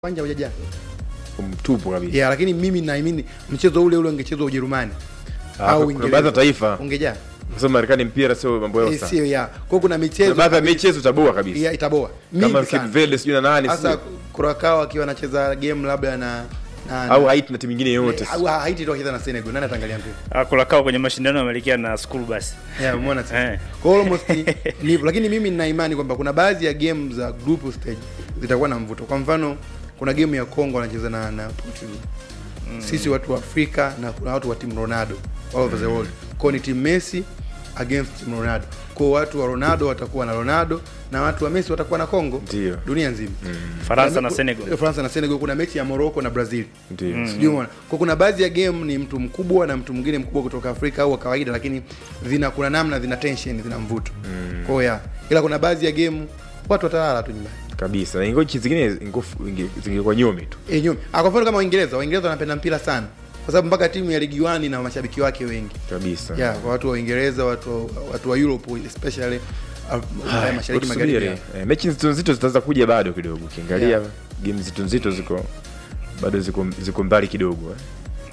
uwanja hujajaa mtupu kabisa. yeah, lakini mimi naamini mchezo ule ule ungechezwa Ujerumani Ah, au kuna Uingereza. baadhi ya taifa ungejaa kwa sababu Marekani mpira sio mambo yao Eh, sana. sio ya kwa kuna Kuna michezo baadhi ya michezo utaboa kabisa. ya itaboa Kama mingi Cape sana Verde sijui na nani hasa sio. Curacao akiwa anacheza game labda na na au na- Haiti na timu nyingine yote. au Haiti tu akicheza na Senegal nani ataangalia mpira Kulakao kwenye mashindano yameelekea na school bus. yeah umeona sasa Eh. kwa hiyo almost ni ni hivyo lakini mimi nina imani kwamba kuna baadhi ya game za group stage zitakuwa na mvuto kwa mfano kuna game ya Congo wanacheza na na Portugal sisi watu wa Afrika na kuna watu wa timu Ronaldo all over the world kwa ni timu Messi against team Ronaldo kwa watu wa Ronaldo watakuwa na Ronaldo na watu wa Messi watakuwa na Congo Ndio. dunia nzima Faransa na Kuna- Senegal. Faransa na Senegal kuna mechi ya Morocco na Brazil Ndio. sijui umeona kwa kuna baadhi ya game ni mtu mkubwa na mtu mwingine mkubwa kutoka Afrika au wa kawaida lakini zina kuna namna zina tension zina mvuto mm. kwa hiyo ya ila kuna baadhi ya game watu watalala tu nyumbani Kabisa. Na ingochi zingine ingofu- inge- zingekuwa nyumi tu. e, nyuma ah, kwa mfano kama Uingereza Waingereza wanapenda mpira sana kwa sababu mpaka timu ya ligi 1 na mashabiki wake wengi Kabisa. yeah, kwa watu wa Uingereza watu watu wa Europe especially uh, Ulaya mashariki Tusubiri. magharibi Eh, mechi nzito nzito zitaanza kuja bado kidogo. Ukiangalia Yeah. game nzito nzito ziko bado ziko ziko mbali kidogo. eh.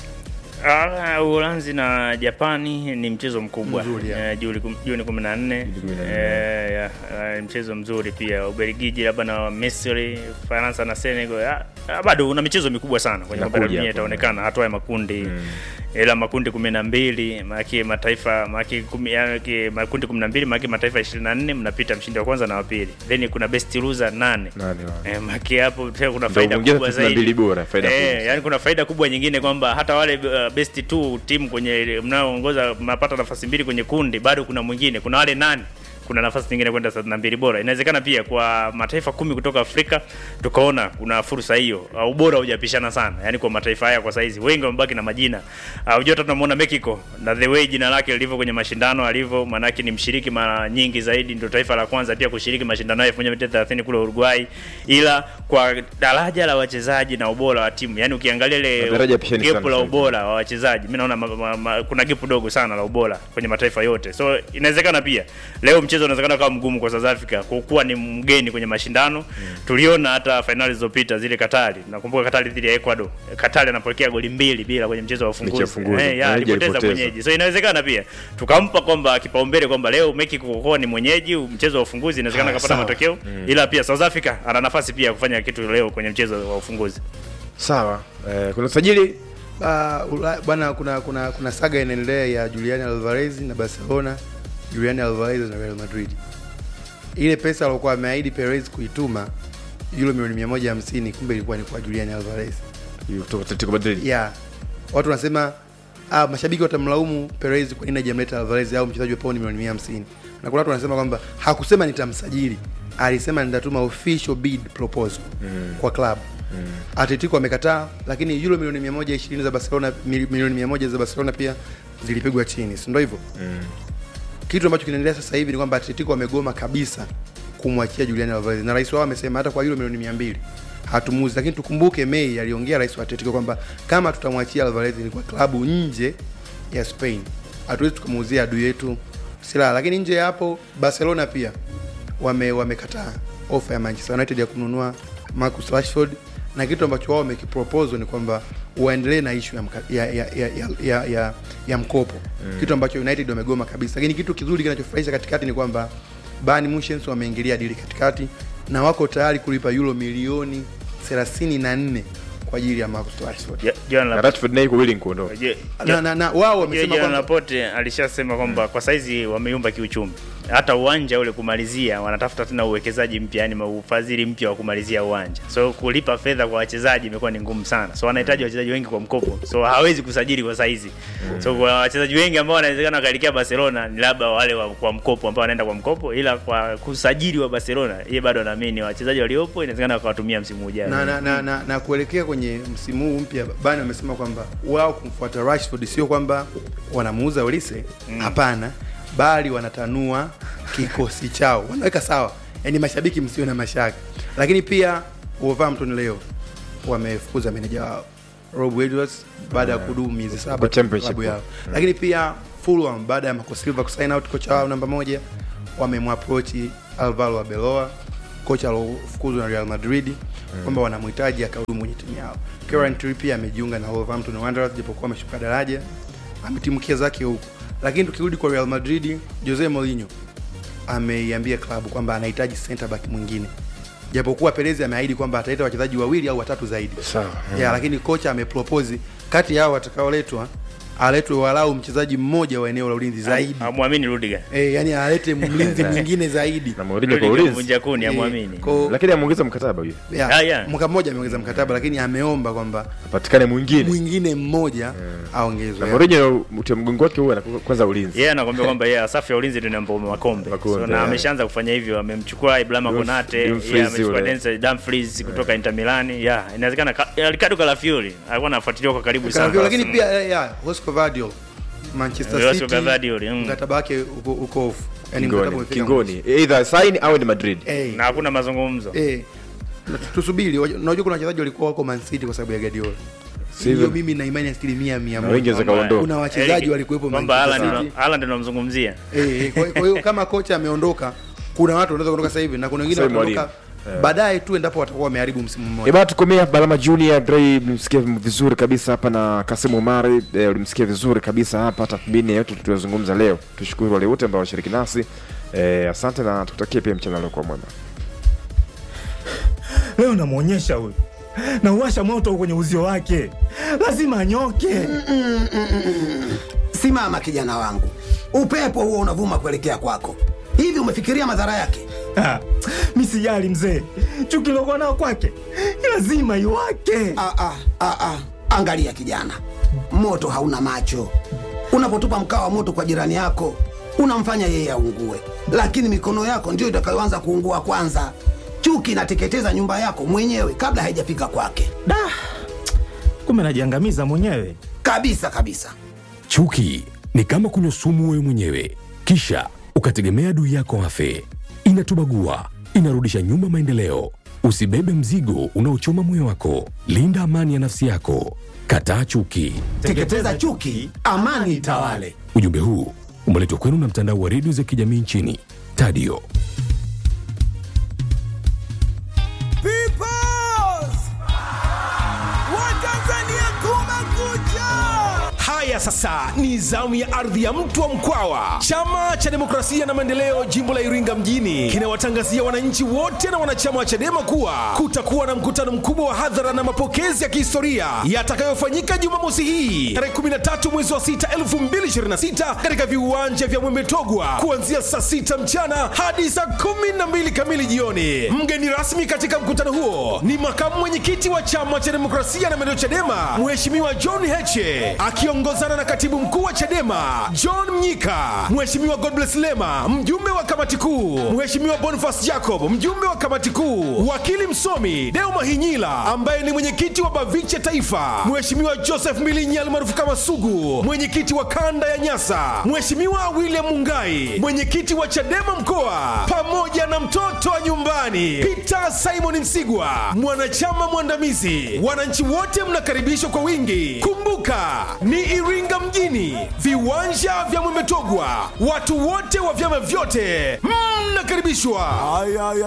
Ah, Uholanzi na Japani ni mchezo mkubwa Mzuri, ya. eh, Juni kum- Juni 14 Juni 14. eh, ya, ah, mchezo mzuri pia. Ubelgiji labda na Misri, Faransa na Senegal. Ah, ah, bado una michezo mikubwa sana kwenye Inakuja kombe la dunia hapo. itaonekana hatua ya makundi Mm. ila makundi kumi na mbili maanake mataifa maanake kumi- yaani makundi kumi na mbili maanake mataifa ishirini na nne mnapita mshindi wa kwanza na wa pili then kuna best loser nane Nani wa? Eh, maanake hapo tena kuna Ndio faida kuingia kubwa 32 zaidi bora, faida eh, kubwa. yani kuna faida kubwa nyingine kwamba hata wale uh, best two timu kwenye mnaoongoza mnapata nafasi mbili kwenye kundi, bado kuna mwingine, kuna wale nane kuna nafasi nyingine kwenda thelathini na mbili bora. Inawezekana pia kwa mataifa kumi kutoka Afrika tukaona kuna fursa hiyo, uh, ubora hujapishana sana, yani kwa mataifa haya kwa saizi wengi wamebaki na majina. Uh, Unajua hata tunamuona Mexico na the way jina lake lilivyo kwenye mashindano alivyo, maanake ni mshiriki mara nyingi zaidi, ndio taifa la kwanza pia kushiriki mashindano hayo 1930 kule Uruguay, ila kwa daraja la wachezaji na ubora wa timu, yani ukiangalia ile Madaraja pishani gap sana la sasa. ubora wa wachezaji, mimi naona ma, ma, ma, kuna gap dogo sana la ubora kwenye mataifa yote, so inawezekana pia leo mchezo unawezekana kama mgumu kwa South Africa kwa kuwa ni mgeni kwenye mashindano tuliona hata fainali zilizopita zile Katari, nakumbuka Katari dhidi ya Ecuador, Katari anapokea goli mbili bila kwenye mchezo wa Mechi ya ufunguzi ufunguzi. eh, ya, Mwenyeji alipoteza alipoteza. mwenyeji, so inawezekana pia tukampa kwamba kipaumbele kwamba leo Mexico kwa kuwa ni mwenyeji mchezo wa ufunguzi inawezekana Ah, akapata sawa. matokeo, ila pia South Africa ana nafasi pia ya kufanya kitu leo kwenye mchezo wa ufunguzi. Sawa. Eh, kuna usajili Ah, Ula- bwana kuna kuna kuna saga inaendelea ya Julian Alvarez na Barcelona, Julian Alvarez na Real Madrid. Ile pesa alikuwa ameahidi Perez kuituma euro milioni 150 kumbe ilikuwa ni kwa Julian Alvarez. kutoka Atletico Madrid. Yeah. Watu wanasema ah, mashabiki watamlaumu Perez kwa nini hajamleta Alvarez au mchezaji wa paundi milioni 150. Na kuna watu wanasema kwamba hakusema nitamsajili, alisema nitatuma official bid proposal Mm. kwa club. Mm. Atletico wamekataa, lakini euro milioni 120 za Barcelona, mili- milioni 100 za Barcelona pia zilipigwa chini, si ndio hivyo? Mm. Kitu ambacho kinaendelea sasa hivi ni kwamba Atletico wamegoma kabisa kumwachia Julian Alvarez, na rais wao amesema hata kwa euro milioni 200 hatumuzi. Lakini tukumbuke Mei aliongea rais wa Atletico kwamba kama tutamwachia Alvarez ni kwa klabu nje ya Spain, hatuwezi tukamuuzia adui yetu silaha. Lakini nje ya hapo Barcelona pia wame wamekataa ofa ya Manchester United ya kununua Marcus Rashford na kitu ambacho wao wamekipropose ni kwamba waendelee na issue ya, mka, ya, ya, ya, ya, ya, ya, ya mkopo mm. kitu ambacho United wamegoma kabisa. Lakini kitu kizuri kinachofurahisha katikati ni kwamba Bayern Munich wameingilia dili katikati na wako tayari kulipa euro milioni 34 kwa ajili ya Marcus Rashford Ja- Joan Na Laporte- Rashford naye yuko willing kuondoka. Je- na, na, na wao Yeye wamesema Joan kwamba Laporte alishasema kwamba kwa saizi wameyumba kiuchumi, hata uwanja ule kumalizia, wanatafuta tena uwekezaji mpya, yani ufadhili mpya wa kumalizia uwanja. So kulipa fedha kwa wachezaji imekuwa ni ngumu sana, so wanahitaji wachezaji wengi kwa mkopo, so hawezi kusajili kwa saizi. So kwa wachezaji wengi ambao wanawezekana wakaelekea Barcelona ni labda wale wa kwa mkopo ambao wanaenda kwa mkopo, ila kwa kusajili wa Barcelona yeye bado anaamini wachezaji waliopo inawezekana wakawatumia msimu ujao. na, na, na, na, na kuelekea kwenye msimu huu mpya Bayern wamesema kwamba wao kumfuata Rashford sio kwamba wanamuuza Olise, hapana, bali wanatanua kikosi chao, wanaweka sawa. Yaani mashabiki msio na mashaka, lakini pia Wolverhampton leo wamefukuza meneja wao Rob Edwards baada ya kudumu miezi saba Kwa championship. klabu yao, lakini pia Fulham baada ya Marco Silva kusign out kocha wao namba moja wamemwaproach Alvaro Arbeloa kocha alofukuzwa na Real Madrid kwamba wanamhitaji akahudumu kwenye timu yao. Kieran Trippier amejiunga na Wolverhampton Wanderers japokuwa ameshuka daraja, ametimkia zake huko. Lakini tukirudi kwa Real Madrid, Jose Mourinho ameiambia klabu kwamba anahitaji center back mwingine japokuwa Perez ameahidi kwamba ataleta wachezaji wawili au watatu zaidi Sawa. yeah, lakini kocha amepropose kati yao watakaoletwa aletwe walau mchezaji mmoja wa eneo la ulinzi zaidi amwamini Rudiger eh, yani alete mlinzi mwingine zaidi na Mourinho kwa Rudiger ulinzi mvunja kuni Eh, amwamini ko- lakini ameongeza mkataba huyo yeah, Ah, yeah. mwaka mmoja ameongeza mkataba lakini ameomba kwamba apatikane mwingine mwingine mmoja aongezwe na Mourinho utia mgongo wake huwa anakuwa kwanza ulinzi yeye anakwambia kwamba yeye safu ya ulinzi ndio inampa makombe Makombe, so, na yeah. ameshaanza kufanya hivyo amemchukua Ibrahima Dumf- Konate Dumfries yeye amechukua yule. Denzel Dumfries kutoka Inter Milan yeah inawezekana ka- eh, Ricardo Calafiori alikuwa anafuatiliwa kwa karibu sana Karavio, lakini pia eh, yeah, Josco Vardiol Manchester Josco City Vardiol, mm. mkataba wake uko uko off yani mkataba kingoni umefika kingoni either sign au ni Madrid eh, na hakuna mazungumzo eh, na tusubiri waj- unajua kuna wachezaji walikuwa wako Man City kwa sababu ya Guardiola Sivyo. hiyo mimi na imani asilimia mia na wengi moja waweza kaondoka kuna wachezaji Eric- walikuwepo kwamba Manchester Haaland City. ndo- Haaland ndo namzungumzia Eh, eh, kwa kwa hiyo kama kocha ameondoka kuna watu wanaweza kuondoka sasa hivi na kuna wengine Sasa wataondoka mwalimu. baadaye tu endapo watakuwa wameharibu msimu mmoja Eba tukomea Balama Junior Dre mlimsikia vizuri kabisa hapa na Kasim Omari eh, ulimsikia vizuri kabisa hapa tathmini yote tuliyozungumza leo. Tushukuru wale wote ambao washiriki nasi. Eh, asante na tukutakie pia mchana leo kwa mwema. leo namwonyesha huyu nauwasha moto kwenye uzio wake lazima anyoke Simama kijana wangu, upepo huo unavuma kuelekea kwako. Hivi umefikiria madhara yake? Ah, mi sijali mzee chuki lokuwa nao kwake lazima iwake Ah, ah, ah, ah. Angalia kijana, moto hauna macho. Unapotupa mkaa wa moto kwa jirani yako, unamfanya yeye aungue, lakini mikono yako ndiyo itakayoanza kuungua kwanza. Chuki inateketeza nyumba yako mwenyewe kabla haijafika kwake, da kumbe najiangamiza mwenyewe kabisa kabisa. Chuki ni kama kunywa sumu wewe mwenyewe, kisha ukategemea adui yako afe. Inatubagua, inarudisha nyuma maendeleo. Usibebe mzigo unaochoma moyo wako. Linda amani ya nafsi yako. Kataa chuki. Teketeza chuki, amani itawale. Ujumbe huu umeletwa kwenu na mtandao wa redio za kijamii nchini Tadio. Haya sasa ni zamu ya ardhi ya mtu wa Mkwawa. Chama cha Demokrasia na Maendeleo jimbo la Iringa mjini kinawatangazia wananchi wote na wanachama wa CHADEMA kuwa kutakuwa na mkutano mkubwa wa hadhara na mapokezi ya kihistoria yatakayofanyika Jumamosi hii tarehe 13 mwezi wa 6 2026 katika viwanja vya Mwembe Togwa kuanzia saa 6 mchana hadi saa 12 kamili jioni. Mgeni rasmi katika mkutano huo ni makamu mwenyekiti wa chama cha Demokrasia na Maendeleo CHADEMA Mheshimiwa John Heche akiongozana na katibu mkuu wa CHADEMA John Mnyika, Mheshimiwa Godbless Lema mjumbe wa kamati kuu, Mheshimiwa Boniface Jacob mjumbe wa kamati kuu, wakili msomi Deo Mahinyila ambaye ni mwenyekiti wa BAVICHE Taifa, Mheshimiwa Joseph Milinyi almaarufu kama Sugu mwenyekiti wa kanda ya Nyasa, Mheshimiwa William Mungai mwenyekiti wa CHADEMA mkoa, pamoja na mtoto wa nyumbani Peter Simon Msigwa mwanachama mwandamizi. Wananchi wote mnakaribishwa kwa wingi. Kumbuka ni Iringa mjini, viwanja vya Mwemetogwa. Watu wote wa vyama vyote mnakaribishwa.